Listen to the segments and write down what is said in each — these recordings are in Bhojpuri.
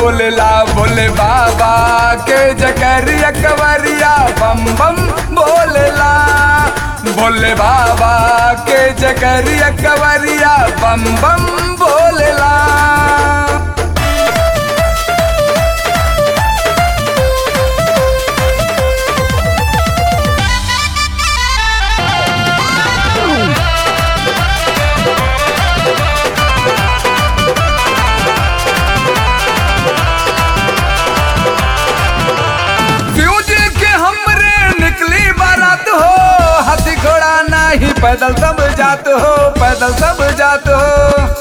बोलेला भोले बाबा के जकरिया कवरिया बम बम बोलेला भोले बाबा के जकरिया कवरिया बम बम बोलेला फ्यूज के हमरे निकली बारात हो हाथी घोड़ा नहीं पैदल सब जात हो पैदल सब जात हो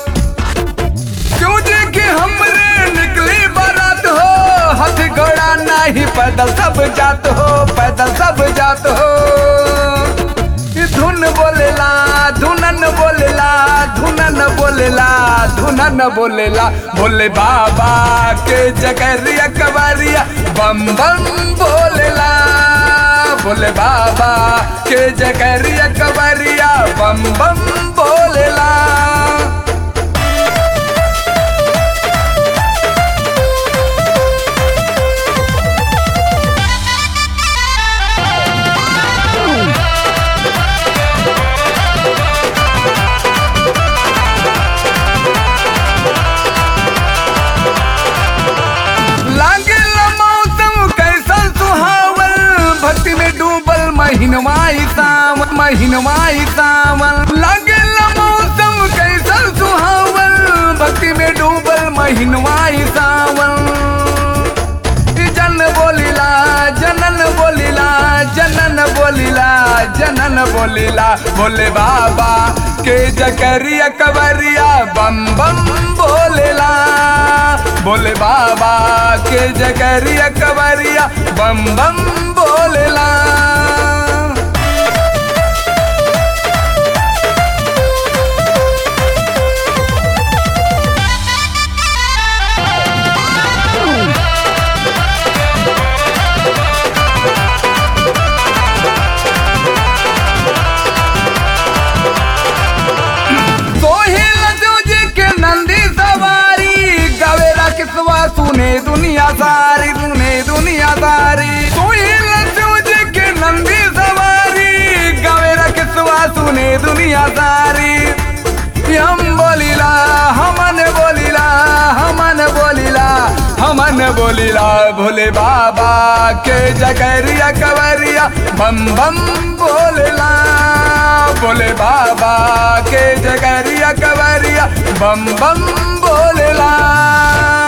फ्यूज के हमरे निकली बारात हो हाथी घोड़ा नहीं पैदल सब जात हो पैदल सब जात हो ई धुन बोलेला धुनन बोलेला धुनन बोलेला धुनन बोलेला भोले बाबा के जगरिया कवरिया बम बम बोलेला भोले बाबा के जगरिया कवरिया बम बम बोलेला लागेला मौसम कैसन सुहावल भक्ति में डूबल महीनवाई सावन महीनवाई सावन लागेला मौसम कैसन सुहावल भक्ति में डूबल महीनवाई सावन जन बोलिला जनन बोलिला जनन बोलिला जनन बोलिला भोले बाबा के जकरिया कवरिया बम बम बोलेला भोले बाबा के जकरिया कवरिया बम बम बोलेला सोहेल जोजे के नंदी सवारी गवेरा किसवा सुने दुनिया सारी सुने दुनिया सारी सोहेल जोजे के नंदी सवारी गवेरा किसवा सुने दुनिया सारी हम बोलिला हमन बोलिला हमन बोलिला हमन बोलिला भोले बाबा के जकरिया कवरिया बम बम बोलेला भोले बाबा के जगरिया कवरिया बम बम बोलेला